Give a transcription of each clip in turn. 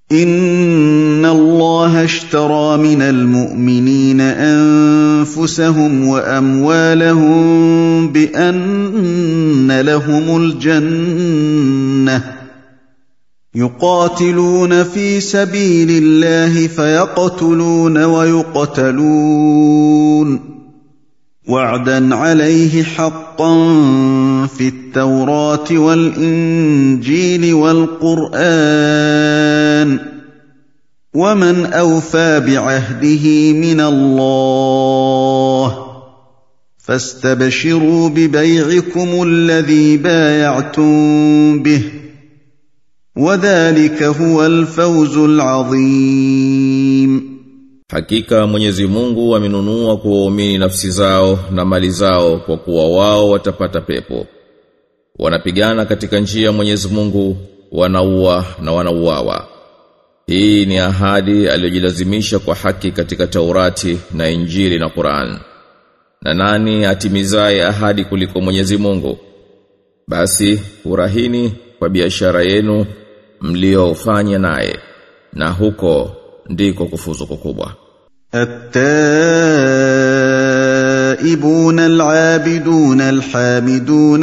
ان الله اشترى من المؤمنين انفسهم واموالهم بان لهم الجنه يقاتلون في سبيل الله فيقتلون ويقتلون وعدا عليه حقا في التوراه والانجيل والقران ومن اوفى بعهده من الله فاستبشروا ببيعكم الذي بايعتم به وذلك هو الفوز العظيم Hakika Mwenyezi Mungu amenunua kwa waumini nafsi zao na mali zao kwa kuwa wao watapata pepo. Wanapigana katika njia ya Mwenyezi Mungu, wanaua na wanauawa. Hii ni ahadi aliyojilazimisha kwa haki katika Taurati na Injili na Qur'an. Na nani atimizaye ahadi kuliko Mwenyezi Mungu? Basi furahini kwa biashara yenu mliofanya naye na huko ndiko kufuzu kukubwa. التائبون العابدون الحامدون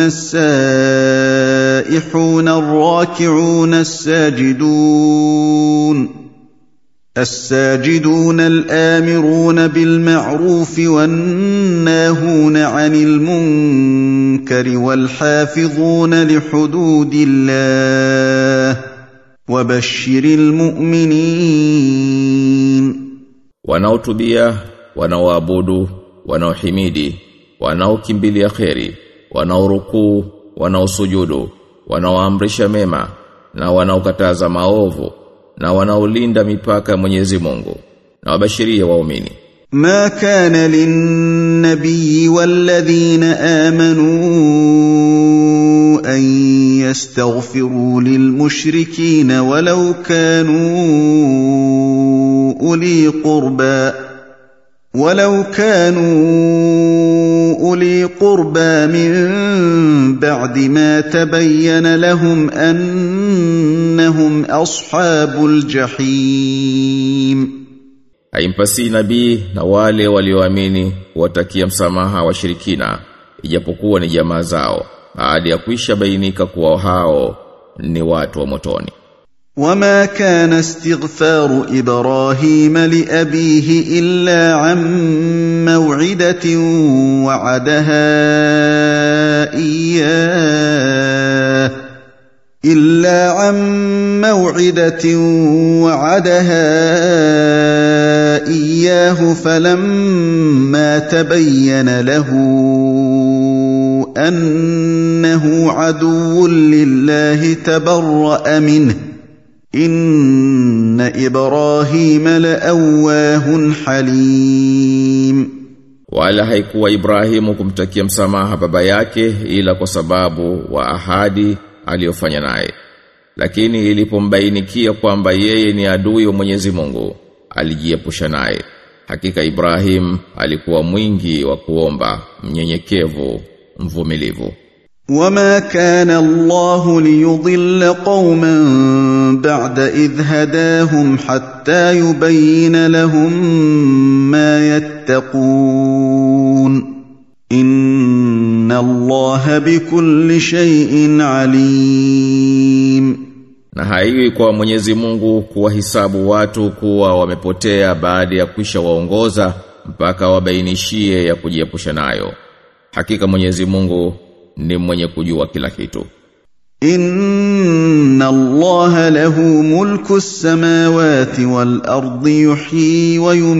السائحون الراكعون الساجدون الساجدون الآمرون بالمعروف والناهون عن المنكر والحافظون لحدود الله وبشر المؤمنين Wanaotubia, wanaoabudu, wanaohimidi, wanaokimbilia kheri, wanaorukuu, wanaosujudu, wanaoamrisha mema na wanaokataza maovu na wanaolinda mipaka ya Mwenyezi Mungu na wabashiria waumini. ما كان للنبي والذين آمنوا أن يستغفروا للمشركين ولو كانوا أولي قربى ولو كانوا أولي قربى من بعد ما تبين لهم أنهم أصحاب الجحيم Haimpasi nabii na wale walioamini watakia msamaha washirikina ijapokuwa ni jamaa zao baada ya kuisha bainika kuwa hao ni watu wa motoni. وما كان استغفار ابراهيم لابيه الا عن موعده وعدها اياه الا عن موعده وعدها اياه فلما تبين له انه عدو لله تبرأ منه ان ابراهيم لاواه حليم Wala haikuwa Ibrahimu kumtakia msamaha baba yake ila kwa sababu wa ahadi aliyofanya naye. Lakini ilipombainikia kwamba yeye ni adui wa Mwenyezi Mungu, alijiepusha naye. Hakika Ibrahim alikuwa mwingi wa kuomba, mnyenyekevu, mvumilivu. وما كان الله ليضل قوما بعد اذ هداهم حتى يبين لهم ما يتقون ان الله بكل شيء عليم Na haiwi kwa Mwenyezi Mungu kuwahisabu watu kuwa wamepotea baada ya kwisha waongoza mpaka wabainishie ya kujiepusha nayo. Hakika Mwenyezi Mungu ni mwenye kujua kila kitu. ان الله له ملك السماوات والارض يحيي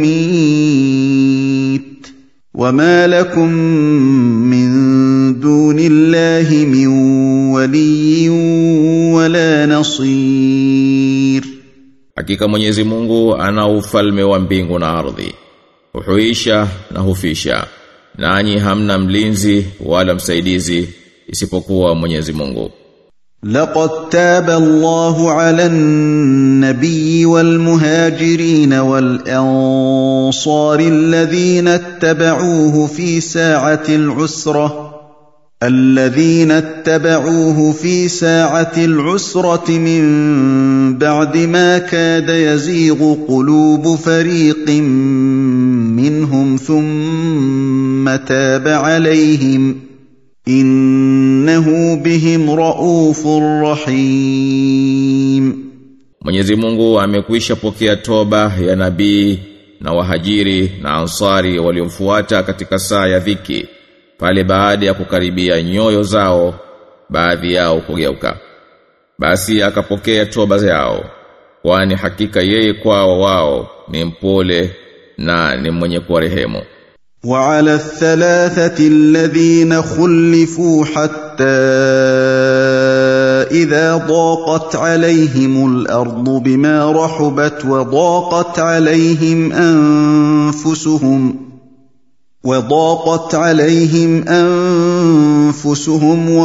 ويميت وما لكم من دون الله من ولي ولا نصير Hakika Mwenyezi Mungu ana ufalme wa mbingu na ardhi. Huhuisha na hufisha. Nanyi hamna mlinzi wala msaidizi isipokuwa Mwenyezi Mungu. لقد تاب الله على النبي والمهاجرين والانصار الذين اتبعوه في ساعه العسره الذين اتبعوه في ساعة العسرة من بعد ما كاد يزيغ قلوب فريق منهم ثم تاب عليهم إنه بهم رؤوف رحيم Mwenyezi Mungu amekwisha pokea toba ya nabii na wahajiri na ansari waliomfuata katika saa ya dhiki pale baada ya kukaribia nyoyo zao baadhi yao kugeuka basi akapokea toba zao kwani hakika yeye kwao wao ni mpole na ni mwenye kuwarehemu وعلى الثلاثة الذين خلفوا حتى إذا ضاقت عليهم الأرض بما رحبت وضاقت عليهم أنفسهم وضاقت عليهم أنفسهم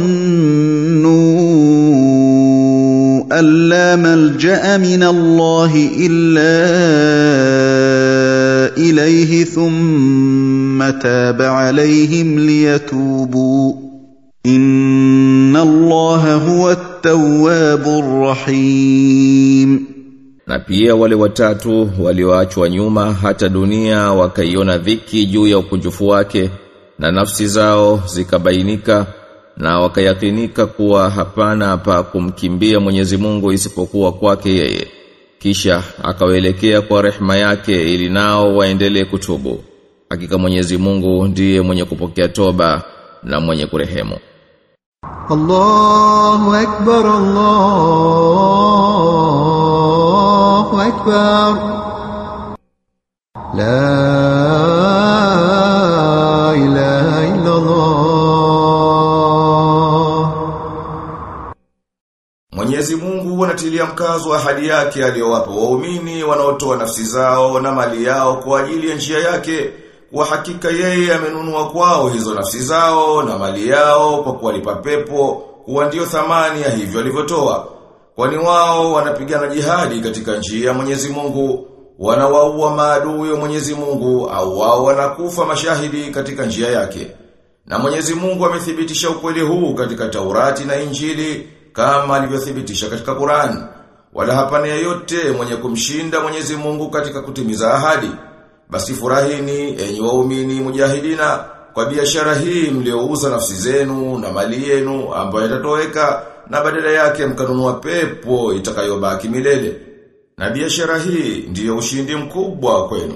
وظنوا أن لا ملجأ من الله إلا إليه ثم تاب عليهم ليتوبوا إن الله هو التواب الرحيم na pia wale watatu walioachwa nyuma hata dunia wakaiona dhiki juu ya ukunjufu wake na nafsi zao zikabainika na wakayakinika kuwa hapana pa kumkimbia Mwenyezi Mungu isipokuwa kwake yeye kisha akawaelekea kwa rehema yake ili nao waendelee kutubu hakika Mwenyezi Mungu ndiye mwenye kupokea toba na mwenye kurehemu الله أكبر الله أكبر لا إله إلا الله Mwenyezi Mungu anatilia mkazo wa ahadi yake aliyowapa waumini wanaotoa nafsi zao na mali yao kwa ajili ya njia yake kwa hakika yeye amenunua kwao hizo nafsi zao na mali yao kwa kuwalipa pepo kuwa ndio thamani ya hivyo alivyotoa kwani wao wanapigana jihadi katika njia ya Mwenyezi Mungu wanawaua maadui wa Mwenyezi Mungu au wao wanakufa mashahidi katika njia yake na Mwenyezi Mungu amethibitisha ukweli huu katika Taurati na Injili kama alivyothibitisha katika Qur'an. Wala hapana yeyote mwenye kumshinda Mwenyezi Mungu katika kutimiza ahadi. Basi furahini enyi waumini mujahidina kwa biashara hii mliouza nafsi zenu na mali yenu ambayo itatoweka na badala yake mkanunua pepo itakayobaki milele. Na biashara hii ndiyo ushindi mkubwa kwenu.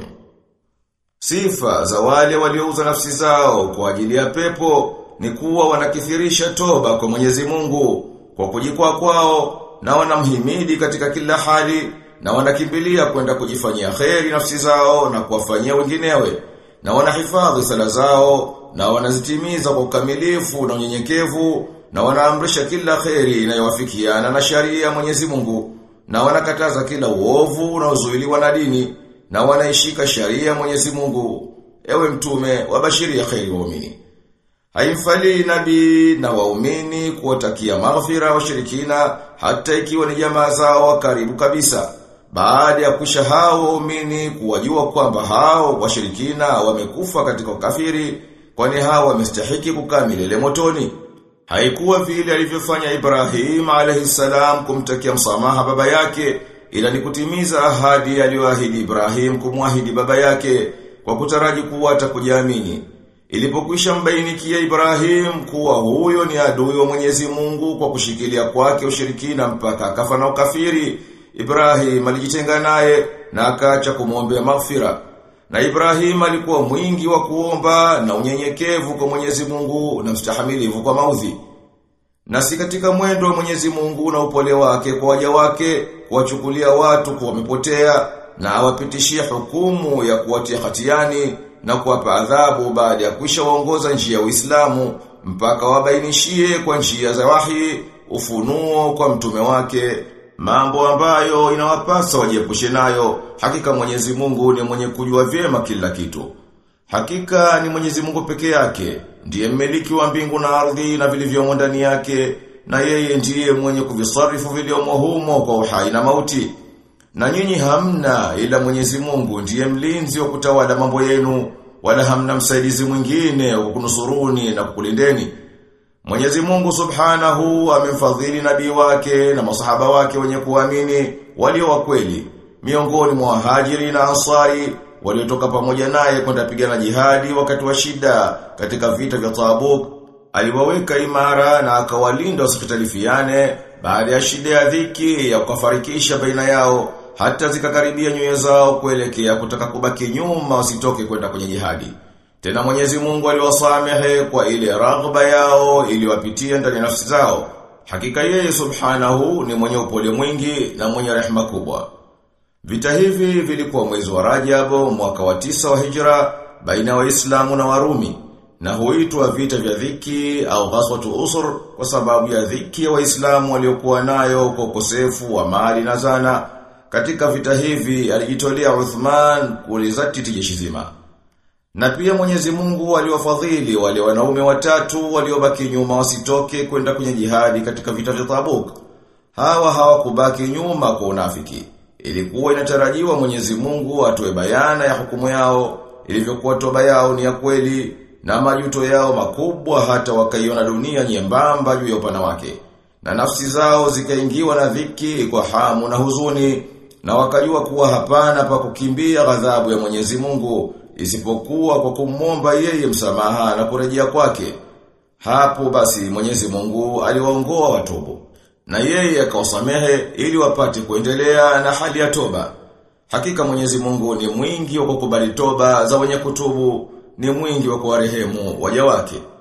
Sifa za wale waliouza nafsi zao kwa ajili ya pepo ni kuwa wanakithirisha toba kwa Mwenyezi Mungu kwa kujikwaa kwao na wanamhimidi katika kila hali na wanakimbilia kwenda kujifanyia kheri nafsi zao na kuwafanyia wenginewe na wanahifadhi sala zao na wanazitimiza kwa ukamilifu na unyenyekevu na wanaamrisha kila kheri inayowafikiana na sharia ya Mwenyezi Mungu na wanakataza kila uovu unaozuiliwa na dini na wanaishika sharia ya Mwenyezi Mungu ewe mtume wabashiria kheri waumini Haimfali nabii na waumini kuwatakia maghfira washirikina hata ikiwa ni jamaa zao wa karibu kabisa. Baada ya kusha hao waumini kuwajua kwamba hao washirikina wamekufa katika ukafiri kwani hao wamestahiki kukaa milele motoni. Haikuwa vile alivyofanya Ibrahim alayhisalam kumtakia msamaha baba yake ila ni kutimiza ahadi aliyoahidi Ibrahim kumwahidi baba yake kwa kutaraji kuwa atakujaamini. Ilipokwisha mbainikia Ibrahim kuwa huyo ni adui wa Mwenyezi Mungu kwa kushikilia kwake ushirikina mpaka akafa na ukafiri, Ibrahim alijitenga naye na akaacha kumwombea maghfira. Na Ibrahim alikuwa mwingi wa kuomba na unyenyekevu kwa Mwenyezi Mungu na mstahamilivu kwa maudhi. Na si katika mwendo wa Mwenyezi Mungu na upole wake kwa waja wake kuwachukulia watu kuwa wamepotea na awapitishie hukumu ya kuwatia hatiani na kuwapa adhabu baada ya kuisha waongoza njia ya Uislamu mpaka wabainishie kwa njia za wahi ufunuo kwa mtume wake mambo ambayo inawapasa wajiepushe nayo hakika Mwenyezi Mungu ni mwenye kujua vyema kila kitu hakika ni Mwenyezi Mungu peke yake ndiye mmiliki wa mbingu na ardhi na vilivyomo ndani yake na yeye ndiye mwenye kuvisarifu vilivyomo humo kwa uhai na mauti na nyinyi hamna ila Mwenyezi Mungu ndiye mlinzi wa kutawala mambo yenu wala hamna msaidizi mwingine wa kunusuruni na kukulindeni Mwenyezi Mungu Subhanahu amemfadhili nabii wake na masahaba wake wenye kuamini walio wa kweli miongoni mwa wahajiri na ansari waliotoka pamoja naye kwenda pigana jihadi wakati wa shida katika vita vya Tabuk aliwaweka imara na akawalinda wasipitalifiane baada ya shida ya dhiki ya kufarikisha baina yao hata zikakaribia nyoyo zao kuelekea kutaka kubaki nyuma wasitoke kwenda kwenye jihadi tena Mwenyezi Mungu aliwasamehe kwa ile raghba yao iliwapitia ndani ya nafsi zao. Hakika yeye Subhanahu ni mwenye upole mwingi na mwenye rehema kubwa. Vita hivi vilikuwa mwezi wa Rajab mwaka wa tisa wa Hijra baina ya Waislamu na Warumi na huitwa vita vya dhiki au ghaswatu usur kwa sababu ya dhiki ya Waislamu waliokuwa nayo kwa ukosefu wa mali na zana. Katika vita hivi alijitolea Uthman kulizatiti jeshi zima. Na pia Mwenyezi Mungu aliwafadhili wale wanaume watatu waliobaki nyuma wasitoke kwenda kwenye jihadi katika vita vya Tabuk. Hawa hawakubaki nyuma kwa unafiki. Ilikuwa inatarajiwa Mwenyezi Mungu atoe bayana ya hukumu yao, ilivyokuwa toba yao ni ya kweli na majuto yao makubwa hata wakaiona dunia nyembamba juu ya upana wake. Na nafsi zao zikaingiwa na dhiki kwa hamu na huzuni na wakajua kuwa hapana pa kukimbia ghadhabu ya Mwenyezi Mungu isipokuwa kwa kumwomba yeye msamaha na kurejea kwake. Hapo basi Mwenyezi Mungu aliwaongoa watubu na yeye akawasamehe ili wapate kuendelea na hali ya toba. Hakika Mwenyezi Mungu ni mwingi wa kukubali toba za wenye kutubu, ni mwingi wa kuwarehemu waja wake.